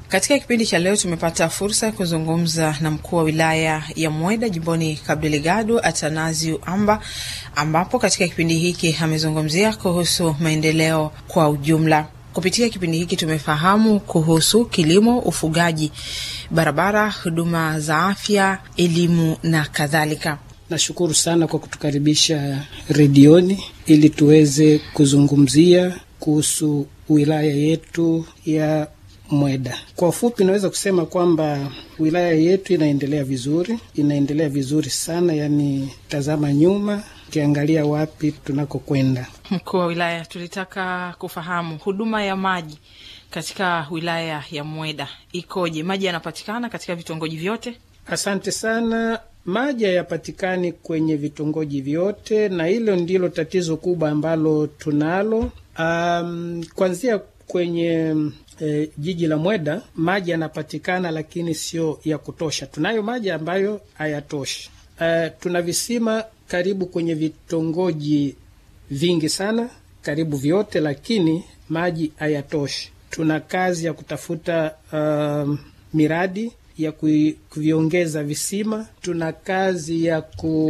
Katika kipindi cha leo tumepata fursa ya kuzungumza na mkuu wa wilaya ya Mweda jimboni Cabo Delgado, Atanasio Amba, ambapo katika kipindi hiki amezungumzia kuhusu maendeleo kwa ujumla. Kupitia kipindi hiki tumefahamu kuhusu kilimo, ufugaji, barabara, huduma za afya, elimu na kadhalika. Nashukuru sana kwa kutukaribisha redioni ili tuweze kuzungumzia kuhusu wilaya yetu ya Mweda. Kwa ufupi, naweza kusema kwamba wilaya yetu inaendelea vizuri, inaendelea vizuri sana. Yani tazama nyuma, ukiangalia wapi tunakokwenda. Mkuu wa wilaya, tulitaka kufahamu huduma ya maji katika wilaya ya Mweda ikoje? Maji yanapatikana katika vitongoji vyote? Asante sana. Maji hayapatikani kwenye vitongoji vyote, na hilo ndilo tatizo kubwa ambalo tunalo. Um, kuanzia kwenye e, jiji la Mweda maji yanapatikana, lakini sio ya kutosha. Tunayo maji ambayo hayatoshi. Uh, tuna visima karibu kwenye vitongoji vingi sana, karibu vyote, lakini maji hayatoshi. Tuna kazi ya kutafuta uh, miradi ya kuviongeza visima. Tuna kazi ya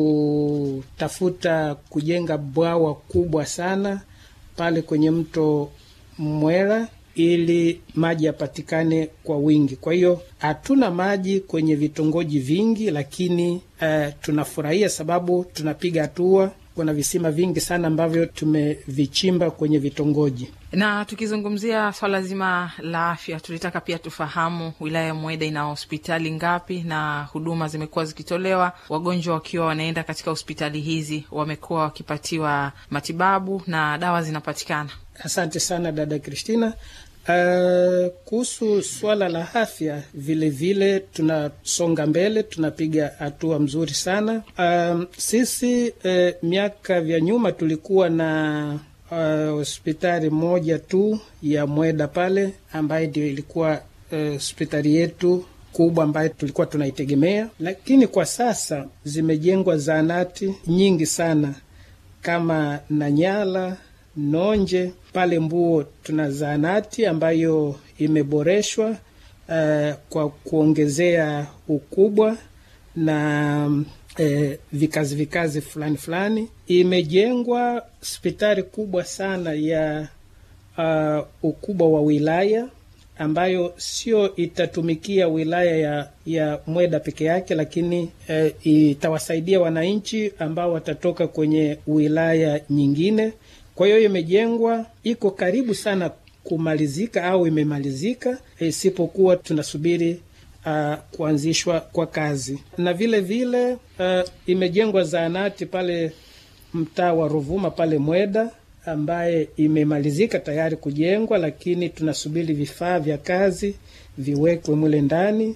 kutafuta kujenga bwawa kubwa sana pale kwenye mto Mwera ili maji yapatikane kwa wingi. Kwa hiyo hatuna maji kwenye vitongoji vingi, lakini uh, tunafurahia sababu tunapiga hatua. Kuna visima vingi sana ambavyo tumevichimba kwenye vitongoji. Na tukizungumzia swala zima la afya, tulitaka pia tufahamu wilaya ya Mweda ina hospitali ngapi na huduma zimekuwa zikitolewa, wagonjwa wakiwa wanaenda katika hospitali hizi wamekuwa wakipatiwa matibabu na dawa zinapatikana. Asante sana dada Kristina. Uh, kuhusu swala la afya vilevile tunasonga mbele, tunapiga hatua mzuri sana. Uh, sisi uh, miaka vya nyuma tulikuwa na hospitali uh, moja tu ya Mweda pale ambaye ndio ilikuwa hospitali uh, yetu kubwa ambayo tulikuwa tunaitegemea, lakini kwa sasa zimejengwa zahanati nyingi sana kama Nanyala Nonje pale Mbuo tuna zahanati ambayo imeboreshwa uh, kwa kuongezea ukubwa na uh, vikazi vikazi fulani fulani. Imejengwa hospitali kubwa sana ya uh, ukubwa wa wilaya ambayo sio itatumikia wilaya ya, ya Mweda peke yake, lakini uh, itawasaidia wananchi ambao watatoka kwenye wilaya nyingine. Kwa hiyo imejengwa, iko karibu sana kumalizika au imemalizika, isipokuwa tunasubiri uh, kuanzishwa kwa kazi. Na vile vile uh, imejengwa zahanati pale mtaa wa Ruvuma pale Mweda, ambaye imemalizika tayari kujengwa, lakini tunasubiri vifaa vya kazi viwekwe mule ndani,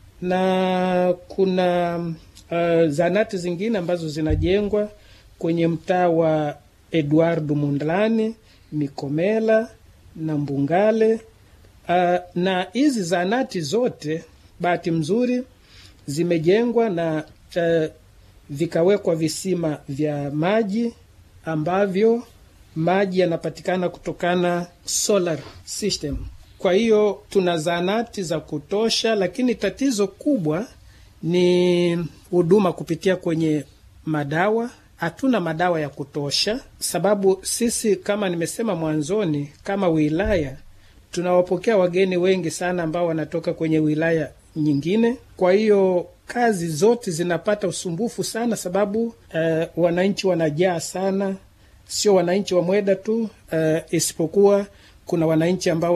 na kuna uh, zahanati zingine ambazo zinajengwa kwenye mtaa wa Edward Mundlani, Mikomela na Mbungale. Uh, na hizi zahanati zote bahati mzuri zimejengwa na uh, vikawekwa visima vya maji ambavyo maji yanapatikana kutokana solar system. Kwa hiyo tuna zahanati za kutosha, lakini tatizo kubwa ni huduma kupitia kwenye madawa hatuna madawa ya kutosha, sababu sisi kama nimesema mwanzoni, kama wilaya tunawapokea wageni wengi sana ambao wanatoka kwenye wilaya nyingine. Kwa hiyo kazi zote zinapata usumbufu sana, sababu uh, wananchi wanajaa sana, sio wananchi wa Mweda tu uh, isipokuwa kuna wananchi ambao